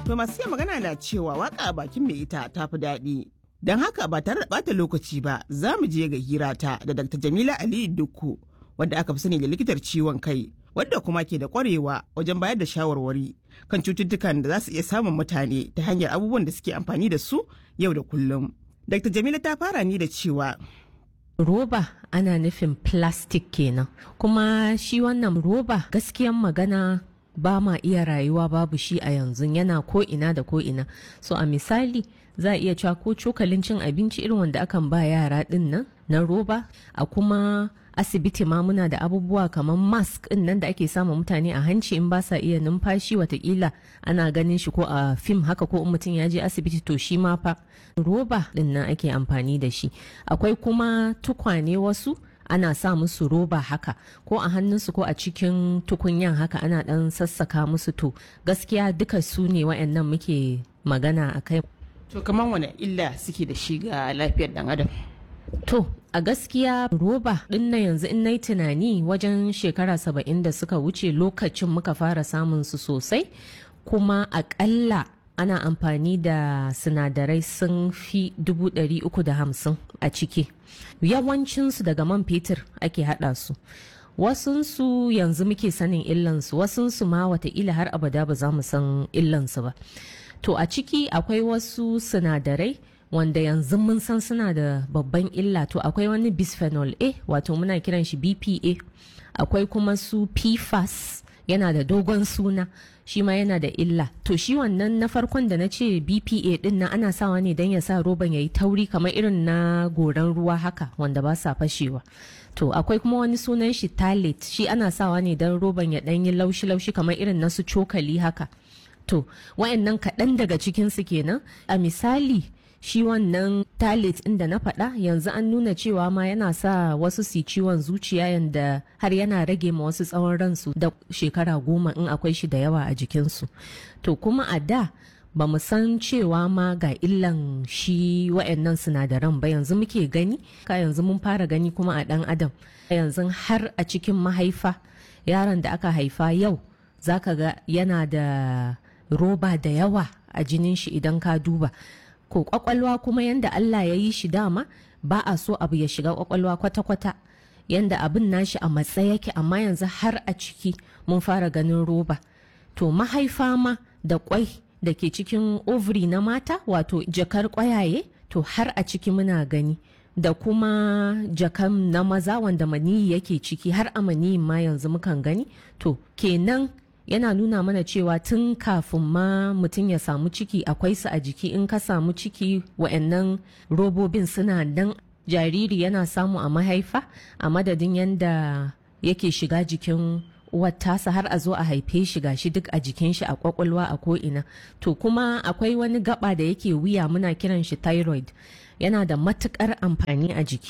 To masu iya magana na cewa waka a bakin mai ita ta fi daɗi. Don haka ba tare da ɓata lokaci ba za mu je ga hirata da Dr. Jamila Aliyu Dukku wadda aka fi sani da likitar ciwon kai wadda kuma ke da ƙwarewa wajen bayar da shawarwari kan cututtukan da za su iya samun mutane ta hanyar abubuwan da suke amfani da su yau da kullum. Dr. Jamila ta fara ni da cewa roba ana nufin plastic kenan kuma shi wannan roba gaskiyan magana ba ma iya rayuwa babu shi a yanzu yana ko ina da ko ina so a misali za a iya cewa ko cokalin cin abinci irin wanda akan ba yara din nan na roba a kuma asibiti ma muna da abubuwa kamar mask din nan da ake sama mutane a hanci in ba sa iya numfashi watakila ana ganin shi ko a fim haka ko in mutum ya je asibiti to shi ma fa roba din nan ake amfani da shi akwai kuma tukwane wasu ana sa musu roba haka ko a hannunsu ko a cikin tukunyan haka ana dan sassaka musu to gaskiya duka su ne waɗannan muke magana a kai to kamar wani illa suke da shi ga lafiyar dan adam. To, a gaskiya roba ɗin na yanzu in nayi tunani wajen shekara saba'in da suka wuce lokacin muka fara samun su sosai, kuma aƙalla ana amfani da sinadarai sun fi dubu ɗari uku da hamsin a ciki. Yawancinsu daga man fetur ake haɗa su. Wasunsu yanzu muke sanin illansu, wasunsu ma wataƙila har abada ba za mu san illansu ba. To a ciki akwai wasu sinadarai wanda yanzu mun san suna da babban illa to akwai wani bisphenol A wato muna kiran shi BPA akwai kuma su PFAS yana da dogon suna shi ma yana da illa to shi wannan na farkon da na ce BPA din nan ana sawa ne don ya sa roban ya yi tauri kamar irin na goran ruwa haka wanda ba sa fashewa to akwai kuma wani sunan shi talit shi ana sawa ne don roban ya ɗan yi laushi-laushi kamar irin na su cokali haka to wayannan kaɗan daga cikinsu kenan a misali shi wannan talit inda na faɗa yanzu an nuna cewa ma yana sa wasu su ciwon zuciya yanda har yana rage ma wasu tsawon ransu da shekara goma in akwai shi da yawa a jikinsu to kuma a da ba mu san cewa ma ga illan shi wa'annan sinadaran ba yanzu muke gani ka yanzu mun fara gani kuma a ɗan adam yanzu har a cikin mahaifa yaron da aka haifa yau zaka ga yana da roba da yawa a jinin shi idan ka duba ko kwakwalwa kuma yanda Allah ya yi shi dama ba a so abu ya shiga kwakwalwa kwata-kwata yanda abin nashi a matsa yake amma yanzu har a ciki mun fara ganin roba to mahaifa ma da kwai da ke cikin ovary na mata wato jakar kwayaye to har a ciki muna gani da kuma jakan na maza wanda maniyi yake ciki har a maniyin ma yanzu mukan gani to kenan yana nuna mana cewa tun kafin ma mutum ya samu ciki akwai su a jiki in ka samu ciki wa'annan robobin suna nan jariri yana samu a mahaifa a madadin yadda yake shiga jikin uwar tasa har a zo a haife shi gashi duk a jikin shi a kwakwalwa a ko'ina to kuma akwai wani gaba da yake wuya muna kiran shi thyroid yana da matukar amfani a jiki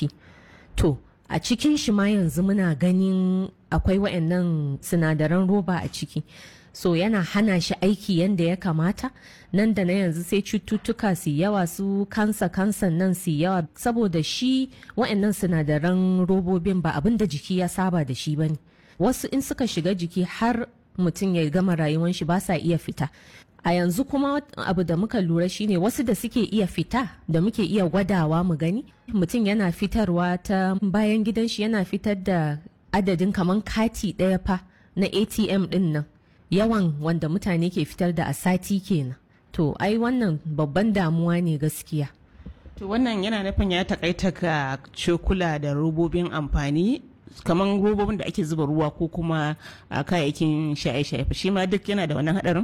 to a cikin shi ma yanzu muna ganin akwai wa'annan sinadaran roba a ciki so yana hana shi aiki yadda ya kamata nan da na yanzu sai cututtuka su yawa su kansa kansan nan su yawa saboda shi wa'annan sinadaran robobin ba abin da jiki ya saba da shi bane wasu in suka shiga jiki har mutum ya gama rayuwan shi ba sa iya fita a yanzu kuma abu da muka lura shine wasu da suke iya fita da muke iya gwadawa mu gani mutum yana fitarwa ta bayan gidan shi yana fitar da adadin kaman kati ɗaya fa na atm ɗin nan yawan wanda mutane ke fitar da a sati kenan to ai wannan babban damuwa ne gaskiya To wannan yana nufin ya takaita ga cokula da robobin amfani kamar robobin da ake zuba ruwa ko kuma a kayayyakin shaye-shaye shi ma duk yana da wannan hadarin?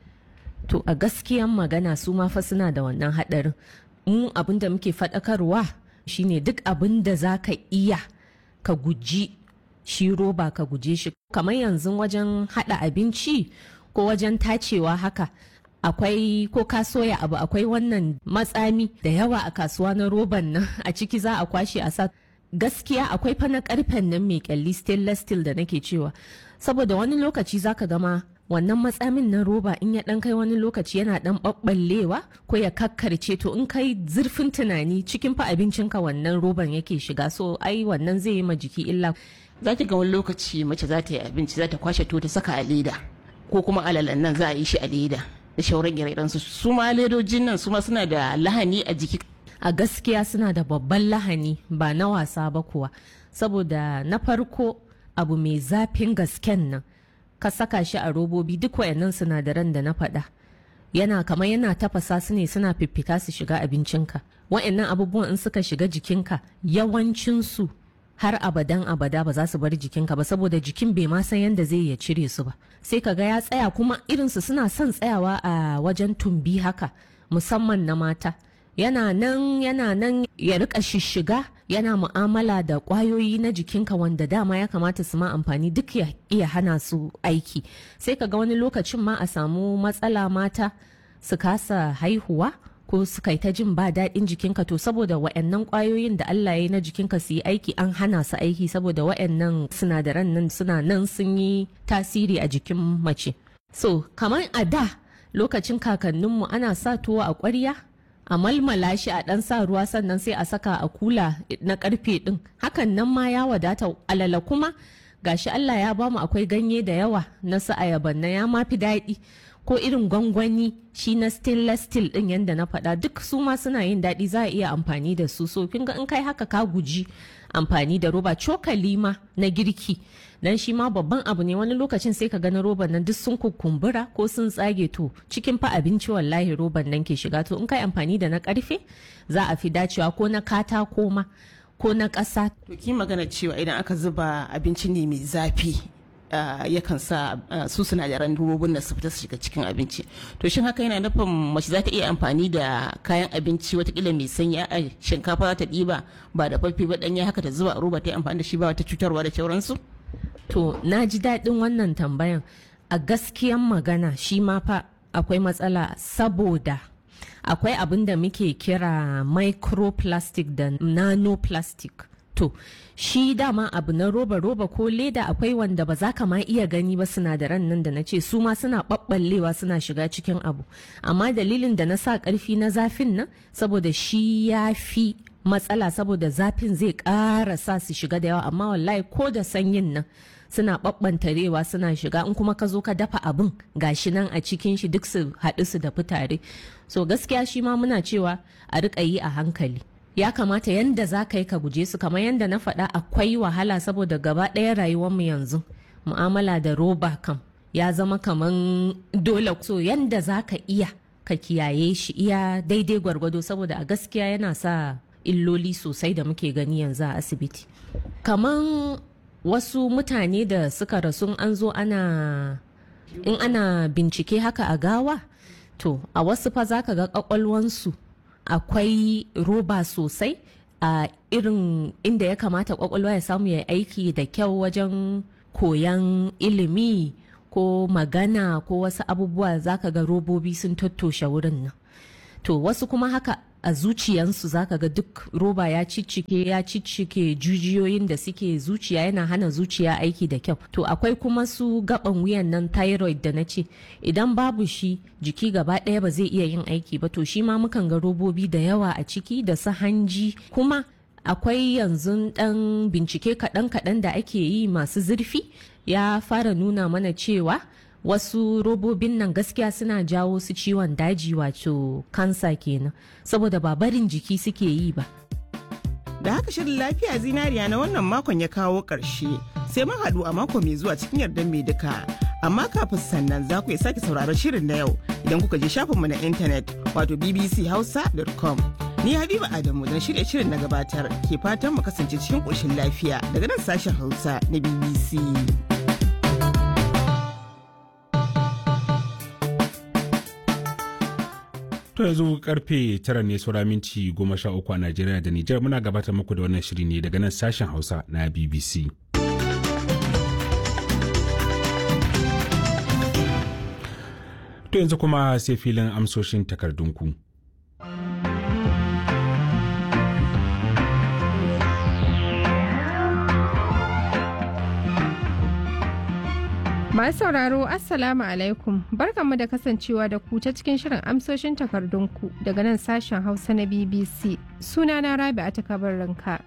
To a gaskiyan magana su ma fa suna da wannan haɗarin. Mu abin da muke faɗakarwa shine duk abin da za ka iya ka guji shi roba ka guje shi. Kamar yanzu wajen haɗa abinci ko wajen tacewa haka. Akwai ko ka soya abu akwai wannan matsami da yawa a kasuwa na roban nan a ciki za a kwashe a sa gaskiya akwai fa na karfen nan mai kyalli stainless steel da nake cewa saboda wani lokaci zaka gama wannan matsamin na roba in ya dan kai wani lokaci yana dan ɓaɓɓallewa ko ya kakkarce to in kai zurfin tunani cikin fa abincinka wannan roban yake shiga so ai wannan zai yi ma jiki illa za ki ga wani lokaci mace za ta yi abinci za ta kwashe to ta saka a leda ko kuma alalan nan za a yi shi a leda da shauran ire su ma ledojin nan su ma suna da lahani a jiki a gaskiya suna da babban lahani ba na wasa ba kuwa saboda na farko abu mai zafin gasken nan ka saka shi a robobi duk wayannan sinadaran da na faɗa yana kamar yana tafasa su ne suna fiffita su shiga abincinka wayannan abubuwan in suka shiga jikinka yawancinsu har abadan abada ba za su bar jikinka ba saboda jikin bai ma san yadda zai ya cire su ba sai ka ga ya tsaya kuma irinsu suna son tsayawa a wajen tumbi haka musamman na mata yana nan yana nan ya rika shishiga yana mu'amala da kwayoyi na jikinka wanda dama ya kamata su ma amfani duk ya iya hana su aiki sai ka ga wani lokacin ma a samu matsala mata su kasa haihuwa ko su kai ta jin ba daɗin jikinka to saboda wa'annan kwayoyin da Allah ya yi na jikinka su yi aiki an hana su aiki saboda wa'annan sinadaran nan suna nan sun yi tasiri a jikin mace so kamar a da lokacin kakanninmu ana sa tuwo a ƙwarya a malmala shi a ɗan sa ruwa sannan sai a saka a kula na karfe ɗin hakan nan ma ya wadata alala kuma gashi Allah ya bamu akwai ganye da yawa na su ayaban na ya mafi daɗi ko irin gwangwani shi na stainless steel ɗin yadda na faɗa duk su ma suna yin daɗi za a iya amfani da su so kin ga in kai haka ka guji amfani da roba cokali ma na girki dan shi ma babban abu ne wani lokacin sai ka ga na roban nan duk sun kukumbura ko sun tsage to cikin fa abinci wallahi roban nan ke shiga to in kai amfani da na karfe za a fi dacewa ko na katako ma ko na ƙasa. to ki magana cewa idan aka zuba abinci ne mai zafi yakan sa su sinadaran robobin da su fita su shiga cikin abinci to shin haka yana nufin mace za ta iya amfani da kayan abinci watakila mai sanyi a shinkafa za ta ɗiba ba da fafi ba ɗanya haka ta zuba a roba ta yi amfani da shi ba wata cutarwa da sauransu To, na ji daɗin wannan tambayan. A gaskiyan magana shi ma fa akwai matsala saboda akwai abin da muke kira microplastic da nanoplastic. To, shi dama abu na roba-roba ko leda akwai wanda ba za ka ma iya gani ba sinadaran nan da na ce su ma suna ɓaɓɓallewa suna shiga cikin abu. Amma dalilin da na sa ƙarfi na zafin nan saboda shi ya fi matsala saboda zafin zai ƙara sa su shiga da yawa amma wallahi ko da sanyin nan suna ɓaɓɓantarewa suna shiga in kuma ka zo ka dafa abin gashi nan a cikin shi duk su haɗu su da tare so gaskiya shi ma muna cewa a riƙa yi a hankali ya kamata yanda za ka yi ka guje su kamar yanda na faɗa akwai wahala saboda gaba ɗaya rayuwarmu yanzu mu'amala da roba kam ya zama kaman dole so yanda za ka iya ka kiyaye shi iya daidai gwargwado saboda a gaskiya yana sa illoli sosai da muke gani yanzu a asibiti kaman wasu mutane da suka rasu an zo ana in ana bincike haka a gawa to a wasu fa zaka ga kwakwalwansu akwai roba sosai a irin inda ya kamata kwakwalwa ya samu ya aiki da kyau wajen koyan ilimi ko magana ko wasu abubuwa zaka ga robobi sun tattoshe wurin nan to wasu kuma haka a zuciyansu zaka ga duk roba ya ciccike ya ciccike jujiyoyin da suke zuciya yana hana zuciya aiki da kyau to akwai kuma su gaban wuyan nan thyroid da na ce idan babu shi jiki gaba ɗaya ba zai iya yin aiki ba to shi ma mukan ga robobi da yawa a ciki da su hanji kuma akwai yanzu ɗan bincike kaɗan-kaɗan da ake yi masu zurfi ya fara nuna mana cewa wasu robobin nan gaskiya suna jawo su ciwon daji wato kansa kenan saboda ba barin jiki suke yi ba da haka shirin lafiya zinariya na wannan makon ya kawo ƙarshe sai mun haɗu a mako mai zuwa cikin yardar mai duka amma kafin sannan za ku iya sake sauraron shirin na yau idan kuka je shafinmu na intanet wato bbchausa.com ni habiba adamu don shirya shirin na gabatar ke fatan mu kasance cikin ƙoshin lafiya daga nan sashen hausa na bbc To yanzu karfe tara ne saura minti goma sha uku a Najeriya da Nijar muna gabatar muku da wannan shiri ne daga nan sashen Hausa na BBC. To yanzu kuma sai filin amsoshin takardunku. Masu sauraro Assalamu alaikum barkanmu da kasancewa da ku ta cikin shirin amsoshin takardunku daga nan sashen Hausa na BBC sunana Rabi a takabar ranka.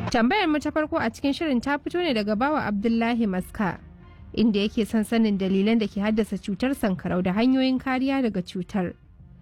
Tambayar mu ta farko a cikin shirin ta fito ne daga bawa Abdullahi Maska inda yake son sanin dalilan da ke haddasa cutar sankarau da hanyoyin kariya daga cutar.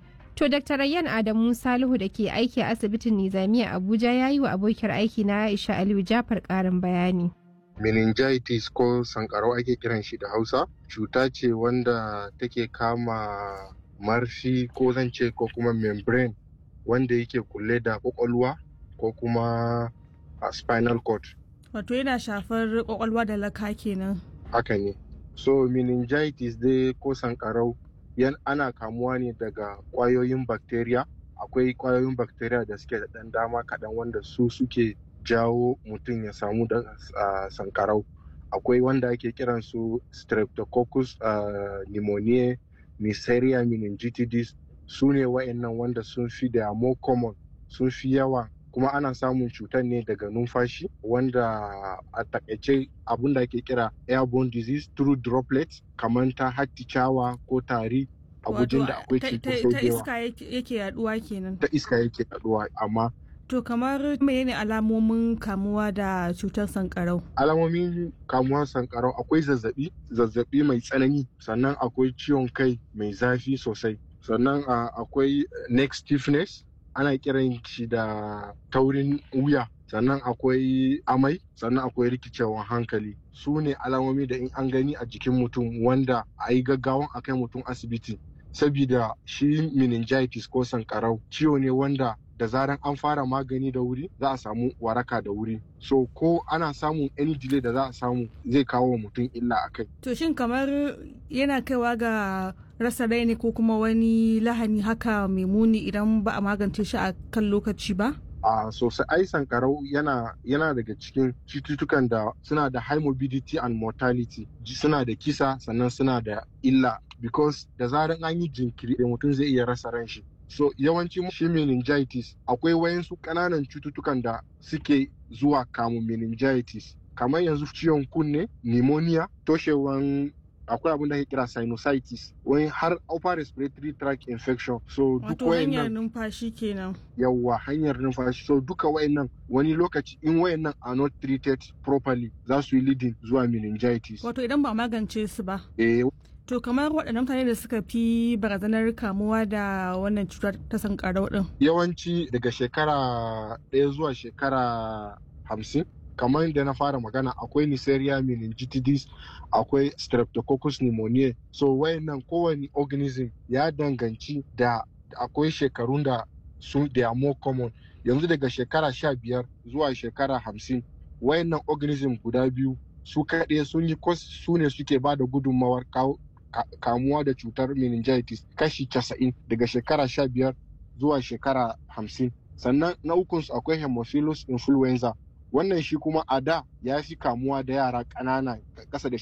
To Dr. Rayyan Adamu Salihu da ke aiki a asibitin Nizamiya Abuja ya yi wa abokiyar aiki na Aisha Aliyu Jafar ƙarin bayani. meningitis ko sankarau ake kiran shi da hausa cuta ce wanda take kama marfi ko zan ce ko kuma membrane wanda yake kulle da kwakwalwa ko kuma a spinal cord Wato yana shafar kwakwalwa da laka kenan. haka ne so meningitis dai ko sankarau yan ana kamuwa ne daga kwayoyin bacteria akwai kwayoyin bacteria da suke da ɗan dama kaɗan wanda su suke jawo mutum ya samu da uh, sankarau akwai wanda ake kiran su streptococcus uh, pneumoniae neisseria meningitidis su ne wa'annan wanda sun fi da more common sun fi yawa kuma ana samun cutar ne daga numfashi wanda a takaice abin da ake kira airborne disease through droplets kamar ta hatticawa ko tari a gujin da akwai ta, cutar ta, ta sojewa iska yake yake yaduwa kenan. ta iska yake yaduwa amma To kamar menene alamomin kamuwa da cutar sankarau? alamomin kamuwar sankarau akwai zazzabi zazzabi mai tsanani sannan akwai ciwon kai mai zafi sosai sannan a, akwai neck stiffness ana kiran shi da taurin wuya sannan akwai amai sannan akwai rikicewan hankali su ne alamomi da in an gani a jikin mutum wanda a yi gaggawan a kai mutum asibiti sabida shi meningitis ko sankarau ciwo ne wanda da zaran an fara magani da wuri za a samu waraka da wuri so ko ana samun any delay da za a samu zai kawo wa mutum illa a kai To shin kamar yana kaiwa ga rasa rai ne ko kuma wani lahani haka mai muni idan ba a magance shi a kan lokaci ba? a sosai ai sankarau yana yana daga cikin cututtukan da suna da high morbidity and mortality ji- suna da kisa sannan suna da illa because da zaran an yi jinkiri da mutum zai iya rasa ran shi so yawanci shi meningitis akwai wayansu ƙananan cututtukan da suke zuwa kamun meningitis kamar yanzu ciwon kunne pneumonia toshewan akwai abin da ake kira sinusitis wani har upper respiratory tract infection so duk Wato hanyar wayannan numfashi kenan. yawwa hanyar numfashi so duka wayannan wani lokaci in wayannan are not treated properly za su yi leading zuwa meningitis Wato idan ba a magance su ba. eh To kamar waɗannan mutane da suka fi barazanar kamuwa da wannan cutar ta sankarau ɗin. yawanci daga shekara ɗaya zuwa shekara hamsin kamar da na fara magana akwai Neisseria meningitidis akwai streptococcus pneumoniae so wayannan kowane organism ya danganci da akwai shekarun da su they are more common yanzu daga shekara sha biyar zuwa shekara hamsin wayannan organism guda biyu su kaɗai sun yi kos su ne suke ba da gudunmawar kawo ka- kamuwa da cutar meningitis kashi casa'in daga shekara sha biyar zuwa shekara hamsin sannan na ukunsu akwai hemophilus influenza wannan shi kuma a da ya fi kamuwa da yara ƙanana ƙasa da